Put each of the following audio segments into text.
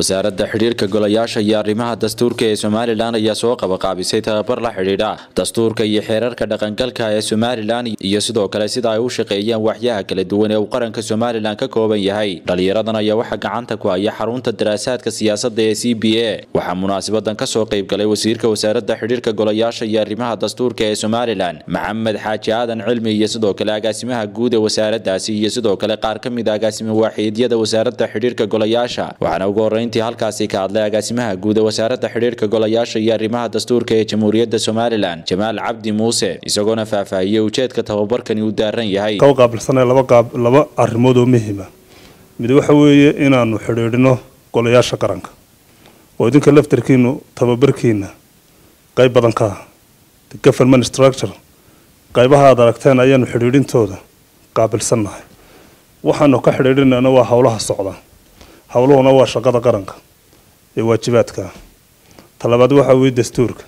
wasaaradda xidhiirka golayaasha iyo arrimaha dastuurka ee somalilan ayaa soo qabaqaabisay tababar la xidhiidha dastuurka iyo xeerarka dhaqangalka ee somalilan iyo sidoo kale sida ay u shaqeeyaan waxyaha kala duwan ee uu qaranka somalilan ka kooban yahay dhalinyaradan ayaa waxaa gacanta ku haya xarunta daraasaadka siyaasadda ee c b a waxaa munaasabadan kasoo qayb galay wasiirka wasaaradda xidhiirka golayaasha iyo arrimaha dastuurka ee somalilan maxamed xaaji aadan cilmi iyo sidoo kale agaasimaha guud ee wasaaradaasi iyo sidoo kale qaar ka mid a agaasima waaxiidyada wasaaradda xidhiirka golayaasha waxaana ugu horreyntii halkaasi ka hadlay agaasimaha guud ee wasaaradda xidhiirka golayaasha iyo arrimaha dastuurka ee jamhuuriyadda somalilan jamaal cabdi muuse isagoona faahfaahiyey ujeedka tababarkani uu daaran yahay ka qaabilsanay laba qaab laba arrimood oo muhiima mid waxa weeye inaanu xidhiidhino golayaasha qaranka oo idinka laftarkiinu tababarkiina qayb badan ka ah the government structure qaybaha aad aragteen ayaanu xidhiidhintooda qaabilsannahay waxaanu ka xidhiidhinayna waa howlaha socda howluhuna waa shaqada qaranka ee waajibaadka talabaad waxa weeye dastuurka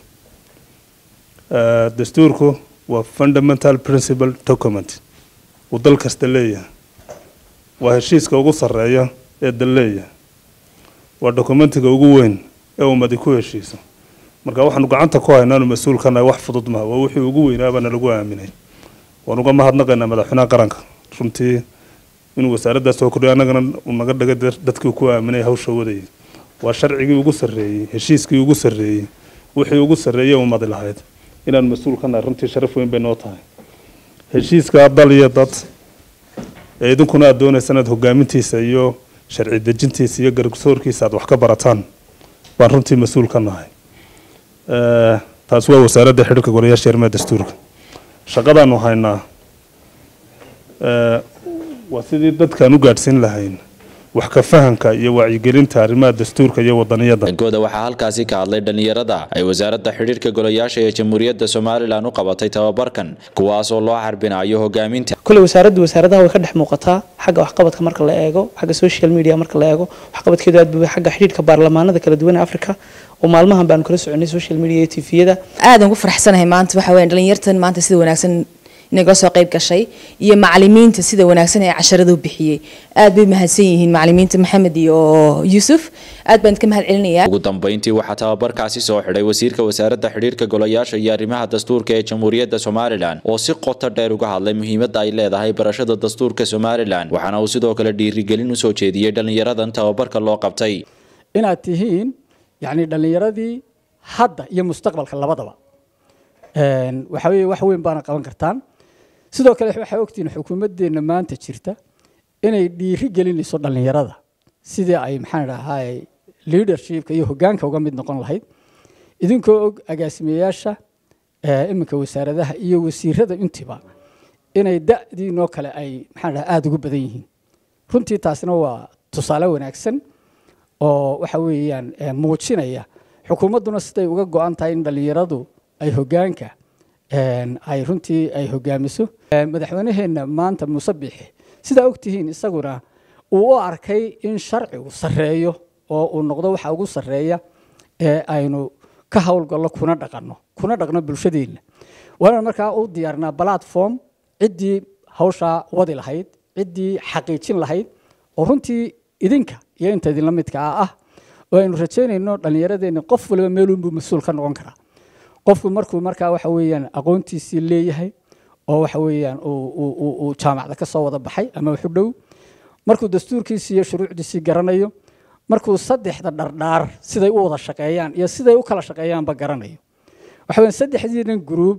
dastuurku waa fundamental principle document uu dal kasta leeyahay waa heshiiska ugu sarreeya ee dal leeyahay waa dokumentiga ugu weyn ee ummadi ku heshiiso marka waxaanu gacanta ku haynaanu mas-uul ka nahay wax fudud maha waa wixii ugu weynaabaana lagu aaminay waan uga mahadnaqaynaa madaxweynaha qaranka runtii inuu wasaaraddaas soo kordhiyo annagana uu naga dhigay dadkii ku aaminay hawsha wadayay waa sharcigii ugu sarreeyey heshiiskii ugu sarreeyey wixii ugu sarreeyey ummadi lahayd inaan mas-uul ka nahay runtii sharaf weyn bay noo tahay heshiiska dal iyo dad ee idinkuna aad doonaysaan aad hogaamintiisa iyo sharci dejintiisa iyo garsoorkiisa aad wax ka barataan baan runtii mas-uul ka nahay taas waa wasaaradda xidhiirka golayaasha arrimaha dastuurka shaqadaanu haynaa waa sidii dadkaan u gaadhsiin lahayn wax ka fahanka iyo wacyigelinta arrimaha dastuurka iyo wadaniyada dhankooda waxaa halkaasi ka hadlay dhalinyarada ay wasaaradda xidhiirka golayaasha ee jamhuuriyadda somalilan u qabatay tababarkan kuwaasoo loo xarbinayo hogaaminta kule wasaaraddu wasaaradaha way ka dhex muuqataa xagga waxqabadka marka la eego xagga social media marka la eego waxqabadkeedu aad buu xagga xidhiirka baarlamaanada kala duwan ee afrika oo maalmahan baanu kala soconay social media iyo tviyada aadan ku faraxsanahay maanta waxa weeyaan dhalinyartan maanta sida wanaagsan inagala soo qayb gashay iyo macalimiinta sida wanaagsan ee casharada u bixiyey aad bay mahadsan yihiin macalimiinta maxamed iyo yuusuf aad baan ka mahad celinayaa ugu dambeyntii waxaa tababarkaasi soo xidhay wasiirka wasaaradda xidhiirka golayaasha iyo arrimaha dastuurka ee jamhuuriyadda somalilan oo si qoto dheer uga hadlay muhiimadda ay leedahay barashada dastuurka somalilan waxaana uu sidoo kale dhiirigelin usoo jeediyey dhalinyaradan tababarka loo qabtay inaad tihiin yacni dhallinyaradii hadda iyo mustaqbalka labadaba waxa weeye wax weyn baana qaban kartaan sidoo kale waxaa ogtihiin xukuumaddeenna maanta jirta inay dhiiri gelinayso dhallinyarada sidii ay maxaan dhahay leadershipka iyo hoggaanka uga mid noqon lahayd idinkoo og agaasimeyaasha iminka wasaaradaha iyo wasiirada intiba inay da'diinoo kale ay maxaan dhahay aada ugu badan yihiin runtii taasina waa tusaale wanaagsan oo waxa weeyaan muujinaya xukuumadduna siday uga go-an tahay in dhallinyaradu ay hoggaanka ay runtii ay hogaamiso madaxweynaheenna maanta muuse biixi sidaa ogtihiin isaguna uu u arkay in sharcigu sarreeyo oo uu noqdo waxa ugu sarreeya ee aynu ka howlgallo kuna dhaqanno kuna dhaqno bulshadeenna waana markaa u diyaarnaa platform ciddii hawshaa wadi lahayd ciddii xaqiijin lahayd oo runtii idinka iyo inta idinla midka ah ah oo aynu rajaynayno dhallinyaradeenna qof waliba meelunbuu mas-uul ka noqon karaa qofku markuu markaa waxa weeyaan aqoontiisii leeyahay oo waxa weeyaan uu jaamacda ka soo wada baxay ama waxu dhow markuu dastuurkiisii iyo shuruucdiisii garanayo markuu saddexda dhardhaar siday u wada shaqeeyaan iyo siday u kala shaqeeyaanba garanayo waxa weeyaan saddexdiinan gruub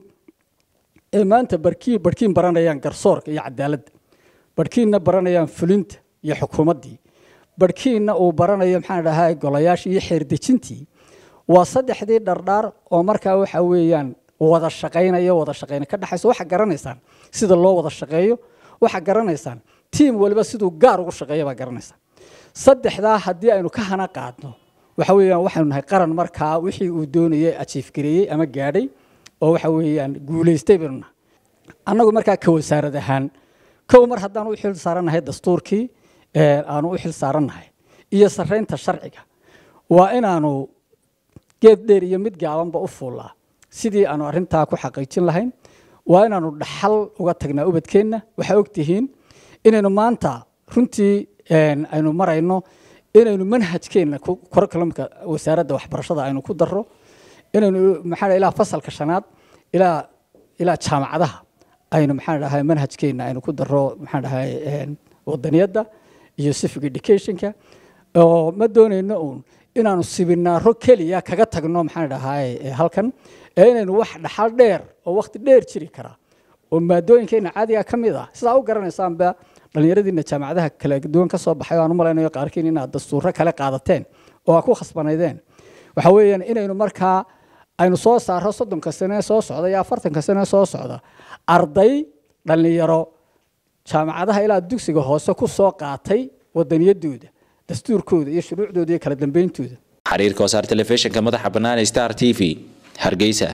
ee maanta barkiin barkiin baranayaan garsoorka iyo cadaaladda barkiinna baranayaan fulinta iyo xukuumaddii barkiinna uu baranayo maxaan dhahaa golayaashii iyo xeerdejintii waa saddexdii dhardhaar oo markaa waxa weeyaan wada shaqaynayo wada shaqayna ka dhexayso waxaa garanaysaan sida loo wada shaqeeyo waxaa garanaysaan tiim waliba siduu gaar ugu shaqeeya baa garanaysaan saddexdaa haddii aynu ka hana qaadno waxa weeyaan waxaynu nahay qaran markaa wixii uu doonayay ajiifgareeyey ama gaadhay oo waxa weeyaan guulaystay baynu nahay annagu markaa ka wasaarad ahaan kow mar haddaan u xil saarannahay dastuurkii aanu u xil saarannahay iyo sarreynta sharciga waa inaanu geed dheer iyo mid gaabanba u fuullaa sidii aanu arrintaa ku xaqiijin lahayn waa inaanu dhaxal uga tagnaa ubadkeenna waxaa ogtihiin inaynu maanta runtii aynu marayno inaynu manhajkeenna curriculumka wasaaradda waxbarashada aynu ku darro inaynu maxaa ilaa fasalka shanaad ilaa ilaa jaamacadaha aynu maxaan dhahay manhajkeenna aynu ku darro maxaan dhahay wadaniyadda iyo civic educationka oo ma doonayno uun inaanu sibinaaro keliya kaga tagno maxaan dhahay halkan ee inaynu wax dhaxal dheer oo waqti dheer jiri kara oo maadooyinkeena caadiga ka mid ah sidaa u garanaysaanba dhallinyaradiina jaamacadaha kala duwan ka soo baxay aan u malaynayo qaarkiin inaad dastuuro kale qaadateen oo aad ku khasbanaydeen waxa weeyaan inaynu markaa aynu soo saaro soddonka sane soo socda iyo afartanka sane soo socda arday dhallinyaro jaamacadaha ilaa dugsiga hoose ku soo qaatay wadaniyadooda dastuurkooda iyo shuruucdooda iyo kala dambeyntooda xiriirka wasaar telefishinka madaxa bannaan star t v hargeysa